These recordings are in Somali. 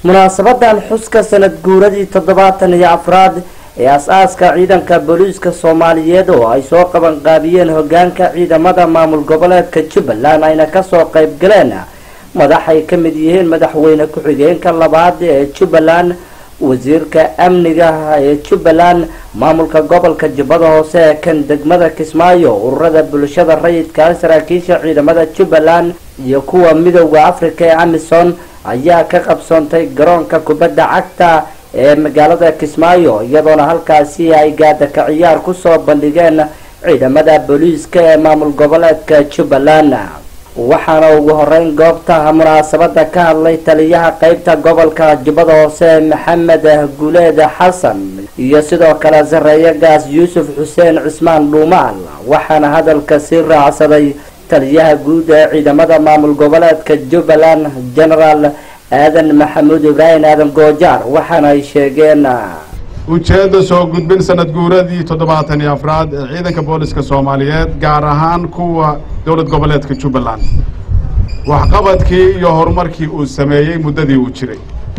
munaasabadan xuska sanad guuradii toddobaatan iyo afraad ee as-aaska ciidanka booliiska soomaaliyeed oo ay soo qaban qaabiyeen hogaanka ciidamada maamul goboleedka jubbaland ayna kasoo qayb galeen madax ay ka mid yihiin madaxweyne ku-xigeenka labaad ee jubbaland wasiirka amniga ee jubbaland maamulka gobolka jubbada hoose ee kan degmada kismaayo ururada bulshada rayidka saraakiisha ciidamada jubbaland iyo kuwa midowda africa ee amison ayaa ka qabsoontay garoonka kubadda cagta ee magaalada kismaayo iyadoona halkaasi ay gaadaka ciyaar kusoo bandhigeen ciidamada booliiska ee maamul goboleedka jubbaland waxaana ugu horeyn goobta munaasabada ka hadlay taliyaha qeybta gobolka jubbada hoose maxamed guuleed xasan iyo sidoo kale sareeye gaas yuusuf xuseen cismaan dhuumaal waxaana hadalka sii raacsaday taliyaha guud ee ciidamada maamul goboleedka jubbaland genaraal aadan maxamuud ibraahim aadan goojaar waxaana ay sheegeen ujeedda soo gudbin sanad guuradii toddobaatan iyo afraad ee ciidanka booliska soomaaliyeed gaar ahaan kuwa dowlad goboleedka jubbaland waxqabadkii iyo horumarkii uu sameeyey muddadii uu jiray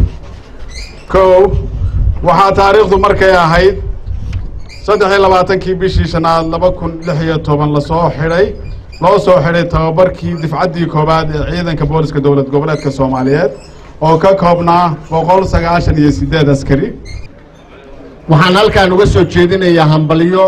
kow waxaa taariikhdu markay ahayd saddex iyo labaatankii bishii shanaad laba kun lix iyo toban lasoo xidhay loo soo xidhay tababarkii difcaddii koowaad ee ciidanka booliska dowlad goboleedka soomaaliyeed oo ka koobnaa boqol sagaashan iyo siddeed askari waxaan halkaan uga soo jeedinayaa hambalyo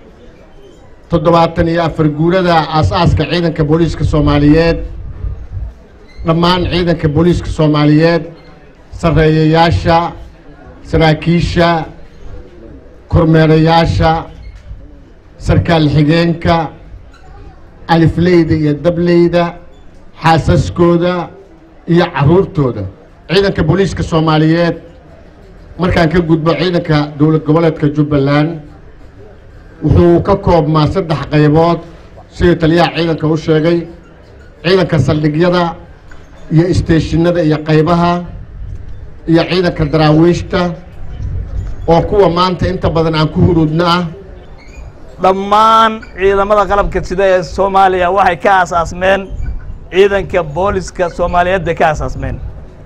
toddobaatan iyo afar guurada aas-aaska ciidanka booliiska soomaaliyeed dhammaan ciidanka booliiska soomaaliyeed sarreeyayaasha saraakiisha kormeerayaasha sarkaal xigeenka alifleyda iyo dableyda xaasaskooda iyo carruurtooda ciidanka booliiska soomaaliyeed markaan ka gudbo ciidanka dowlad goboleedka jubbaland wuxuu ka koobmaa saddex qaybood sidii taliyaha ciidanka u sheegay ciidanka saldhigyada iyo isteeshinada iyo qaybaha iyo ciidanka daraawiishta oo kuwa maanta inta badan aan ku huruudna ah dhammaan ciidamada qalabka sida ee soomaaliya waxay ka aasaasmeen ciidanka booliska soomaaliyeed bay ka aasaasmeen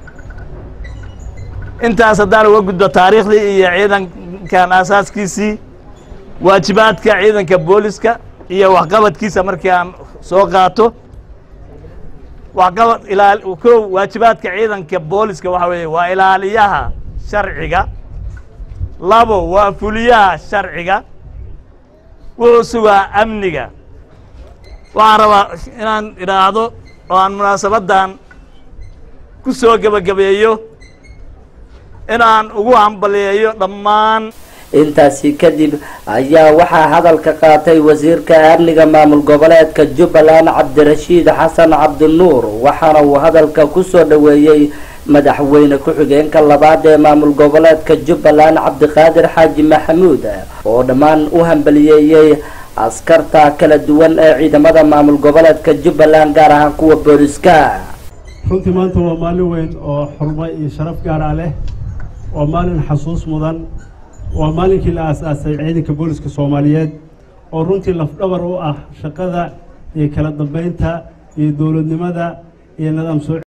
intaas haddaan uga gudbo taariikhdii iyo ciidankan aasaaskiisii waajibaadka ciidanka booliska iyo waxqabadkiisa markii aan soo qaato waxqabad ilaa kow waajibaadka ciidanka booliska waxaa weeye waa ilaaliyaha sharciga labo waa fuliyaha sharciga wuxuu sugaa amniga waxaan rabaa inaan idhaahdo oo aan munaasabaddan ku soo gebagabeeyo inaan ugu hambaliyeeyo dhammaan intaasi kadib ayaa waxaa hadalka qaatay wasiirka amniga maamul goboleedka jubbaland cabdirashiid xasan cabdinuur waxaana uu hadalka kusoo dhoweeyey madaxweyne ku-xigeenka labaad ee maamul goboleedka jubbaland cabdiqaadir xaaji maxamuud oo dhammaan u hambaliyeeyey askarta kala duwan ee ciidamada maamul goboleedka jubbaland gaar ahaan kuwa booliska runtii maanta waa maalin weyn oo xurmo iyo sharaf gaara leh waa maalin xasuus mudan waa maalinkii la aas-aasay ciidanka booliska soomaaliyeed oo runtii lafdhabar u ah shaqada iyo kala dambeynta iyo dowladnimada iyo nidaam soo